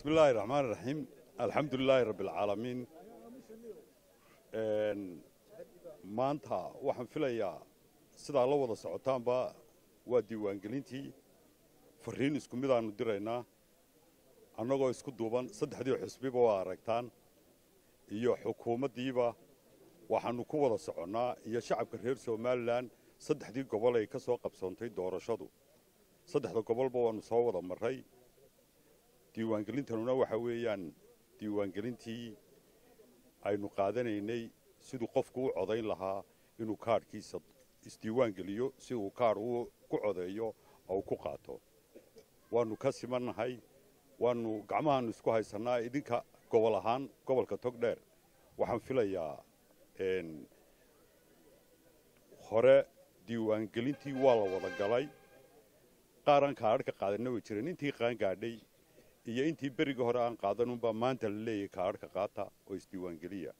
bismi illaahi raxmaan raxiim alxamdu lilaahi rabbi alcaalamiin maanta waxaan filayaa sidaa la wada socotaanba waa diiwaangelintii fariin isku midaannu diraynaa annagoo isku duuban saddexdii xusbiba waa aragtaan iyo xukuumaddiiba waxaannu ku wada soconnaa iyo shacabka reer somalilan saddexdii gobol ay ka soo qabsoontay doorashadu saddexda gobolba waannu soo wada marray diiwaangelintanuna waxa weeyaan diiwaangelintii aynu qaadanaynay siduu qofku u codayn lahaa inuu kaadhkiisa isdiiwaangeliyo si uu kaadh uu ku codeeyo oo uu ku qaato waannu ka simannahay waannu gacmahaannu isku haysannaa idinka gobol ahaan gobolka togdheer waxaan filayaa hore diiwaangelintii waa la wada galay qaaraan kaadhka qaadanna way jireen intii qaangaadhay iyo intii berigii hore aan qaadanunbaa maanta la leeyahay kaadhka qaata oo isdiiwaangeliya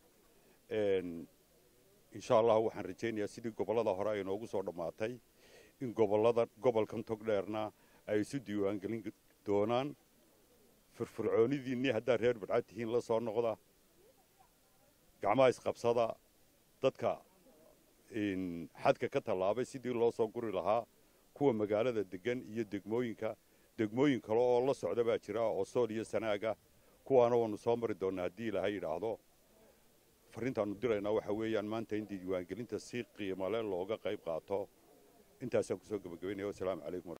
insha allahu waxaan rajaynayaa sidii gobollada hore ay noogu soo dhammaatay in gobollada gobolkan togdheerna ay isu diiwaangelin doonaan firfircoonidiinnii haddaad reer badcad tihiin la soo noqda gacmaha isqabsada dadka xadka ka tallaabay sidii loo soo guri lahaa kuwa magaalada deggan iyo degmooyinka degmooyin kale oo la socda baa jira oo sool iyo sanaaga kuwaana waannu soo mari doonnaa haddii ilaahay yidhaahdo farrintaannu diraynaa waxa weeyaan maanta in diiwaangelinta si qiimale looga qayb qaato intaasaan kusoo gebagabaynaya wasalaamu calaykum